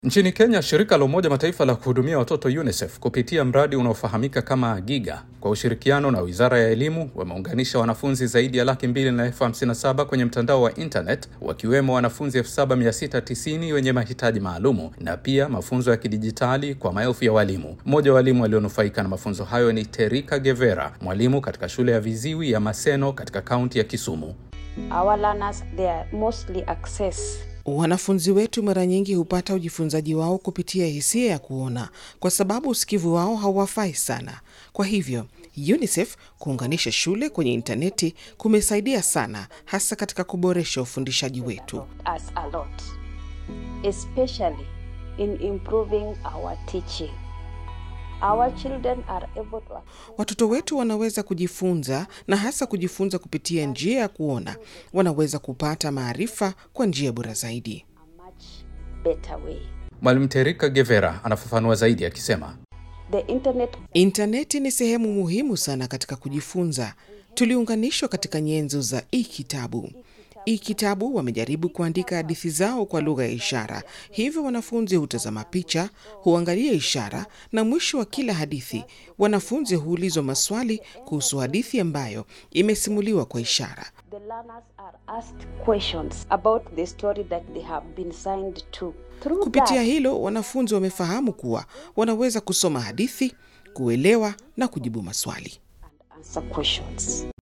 Nchini Kenya, shirika la Umoja Mataifa la kuhudumia watoto UNICEF kupitia mradi unaofahamika kama Giga kwa ushirikiano na Wizara ya Elimu wameunganisha wanafunzi zaidi ya laki mbili na elfu hamsini na saba kwenye mtandao wa internet wakiwemo wanafunzi elfu saba mia sita tisini wenye mahitaji maalumu na pia mafunzo ya kidijitali kwa maelfu ya walimu. Mmoja wa walimu walionufaika na mafunzo hayo ni Terika Gevera, mwalimu katika shule ya viziwi ya Maseno katika kaunti ya Kisumu. Our learners, they are mostly access Wanafunzi wetu mara nyingi hupata ujifunzaji wao kupitia hisia ya kuona, kwa sababu usikivu wao hauwafai sana. Kwa hivyo UNICEF kuunganisha shule kwenye intaneti kumesaidia sana, hasa katika kuboresha ufundishaji wetu. us a lot, especially in improving our teaching. Our children are able to Watoto wetu wanaweza kujifunza na hasa kujifunza kupitia njia ya kuona, wanaweza kupata maarifa kwa njia bora zaidi. a much better way. Mwalimu Terika Gevera anafafanua zaidi akisema, The internet Intaneti ni sehemu muhimu sana katika kujifunza. Tuliunganishwa katika nyenzo za e-kitabu. E-kitabu wamejaribu kuandika hadithi zao kwa lugha ya ishara, hivyo wanafunzi hutazama picha, huangalia ishara, na mwisho wa kila hadithi wanafunzi huulizwa maswali kuhusu hadithi ambayo imesimuliwa kwa ishara. the learners are asked questions about the story that they have been signed to. Through Kupitia that, hilo, wanafunzi wamefahamu kuwa wanaweza kusoma hadithi, kuelewa na kujibu maswali. answer questions.